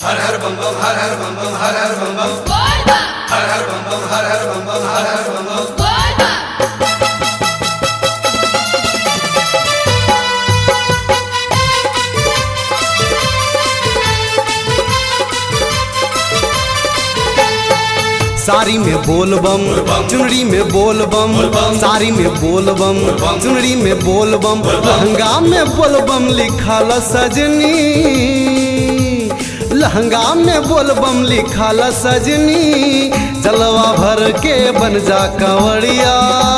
हर हर बम बम हर हर बम बम हर हर बम बम Gorda! हर हर बम बम हर हर बम बम हर हर बम बम Gorda! Sari में बोल बम चुनरी में बोल बम साड़ी में बोल बम चुनरी में बोल बम लहंगा में बोल बम लिखल सजनी लहंगा में बोल बम लिखल सजनी जलवा भर के बन जा कंवरिया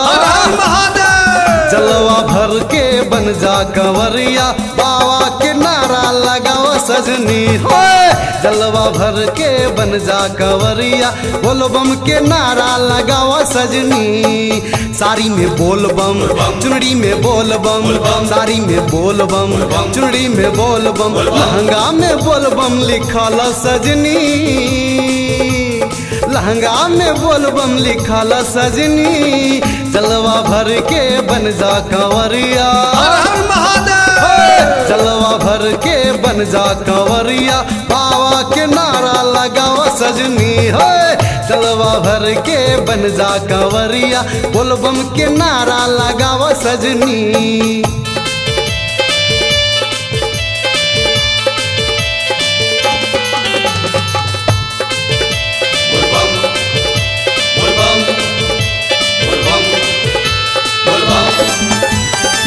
जलवा भर के बन जा कंवरिया बाबा के नारा लगाओ सजनी हो जलवा भर के बन जा कंवरिया बोल बम के नारा लगाओ सजनी साड़ी में बोल बम चुनरी में बोल बम साड़ी में बोल बम चुनरी में बोल बम लहंगा में बोल बम लिखल सजनी लहंगा में बोल बम लिखल सजनी जलवा भर के बन जा कंवरिया जलवा भर के बन जा कंवरिया बाबा के नारा लगाओ सजनी हो जलवा भर के बन जा कंवरिया बोल बम के नारा लगाओ सजनी बोल बम बोल बम बोल बम बोल बम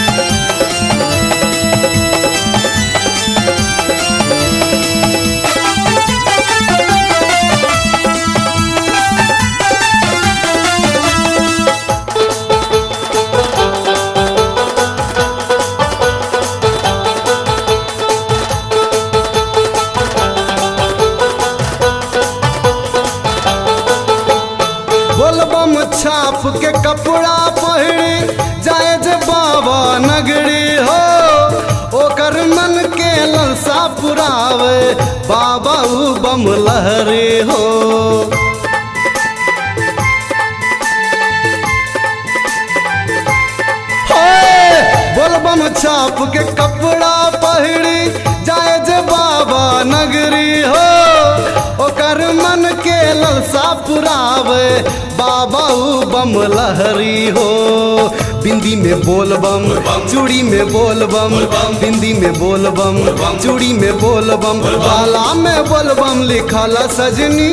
बोलबम छाप के कपड़ा पहिरी जाए जे बाबा नगरी हो ओकर मन के ललसा पुरावे बाबा उ बम लहरी हो होए, बोलबम छाप के कपड़ा पहिरी जाए जे बाबा नगरी हो ओकर मन के ललसा पुरावे बाबा उ बम लहरी हो बिंदी में बोल बम चूड़ी में बोल बम बिंदी में बोल बम चूड़ी में बोल बम बाला में बोल बम लिखल सजनी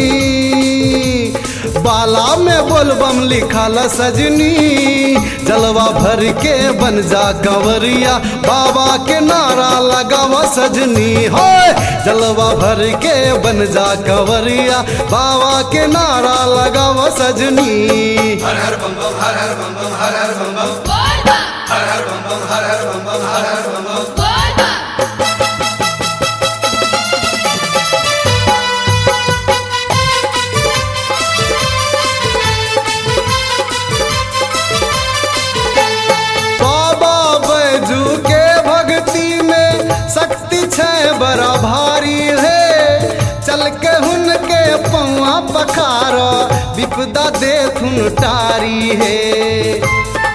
बाला में बोलबम लिखल सजनी जलवा भर के बन जा कंवरिया बाबा के नारा लगावा सजनी हो जलवा भर के बन जा कंवरिया बाबा के नारा लगावा सजनी हर हर बम बम हर हर बम बम हर हर बम बम Gorda! हर हर बम बम हर हर बम बम हर हर बम बम Gorda! बाबा बैजू के भक्ति में शक्ति छै बड़ा भारी है चल के हुन के पौआ पखार विपदा देखुन टारी है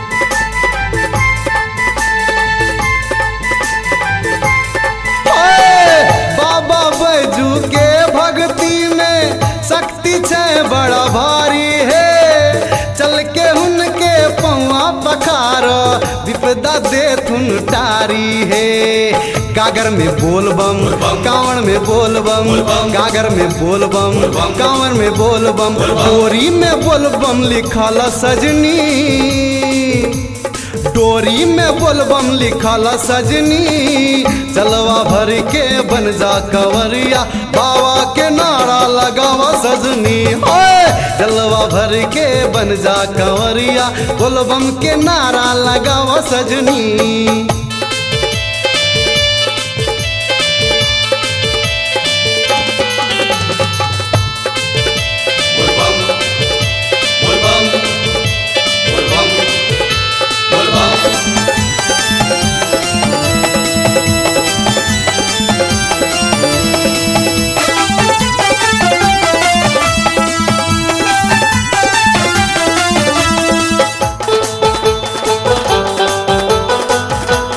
ओए, बाबा बैजू के भक्ति में शक्ति छै बड़ा भारी है चल के उनके पौआ पखार विपदा देथुन टारी है गागर में बोल बम कांवर में बोल बम गागर में बोल बम कांवर में बोल बम डोरी में बोल बम लिखल सजनी डोरी में बोलबम लिखल सजनी जलवा भर के बन जा कंवरिया बाबा के नारा लगावा सजनी ओए जलवा भर के बन जा कंवरिया बोलबम के नारा लगावा सजनी बोल बम बोल बम बोल बम बोल बम Gorda!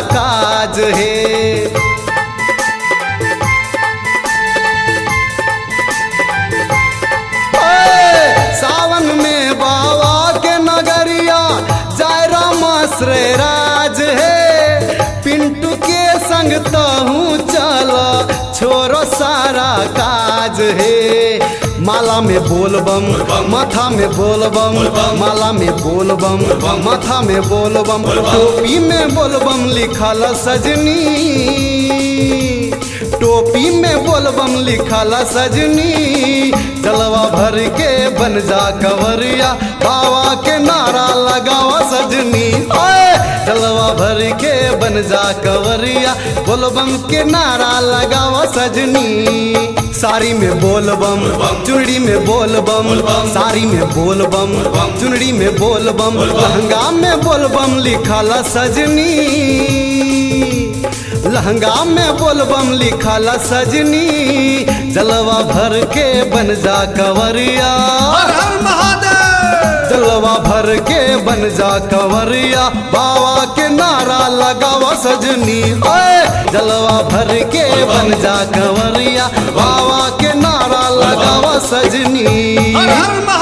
काज है ओए, सावन में बाबा के नगरिया जाय रामाश्रय राज है पिंटू के संग तहूँ चल छोरो सारा काज है माला में बोल बम माथा में बोल बम माला में बोल बम माथा में बोल बम टोपी में बोल बम लिखल सजनी टोपी में बोलबम लिखल सजनी जलवा भर के बन जा कवरिया बाबा के नारा लगावा सजनी ओए जलवा भर के बन जा कवरिया बोलबम के नारा लगावा सजनी साड़ी में बोलबम चुनरी में बोलबम साड़ी में बोलबम चुनरी में बोलबम लहंगा में बोलबम लिखल सजनी लहंगा में बोलबम लिखल सजनी जलवा भर के बन जा कवरिया हर हर महादेव जलवा भर के बन जा कवरिया बाबा के नारा लगावा सजनी ओए जलवा भर के बन जा कवरिया बाबा के नारा लगावा सजनी हर हर महादेव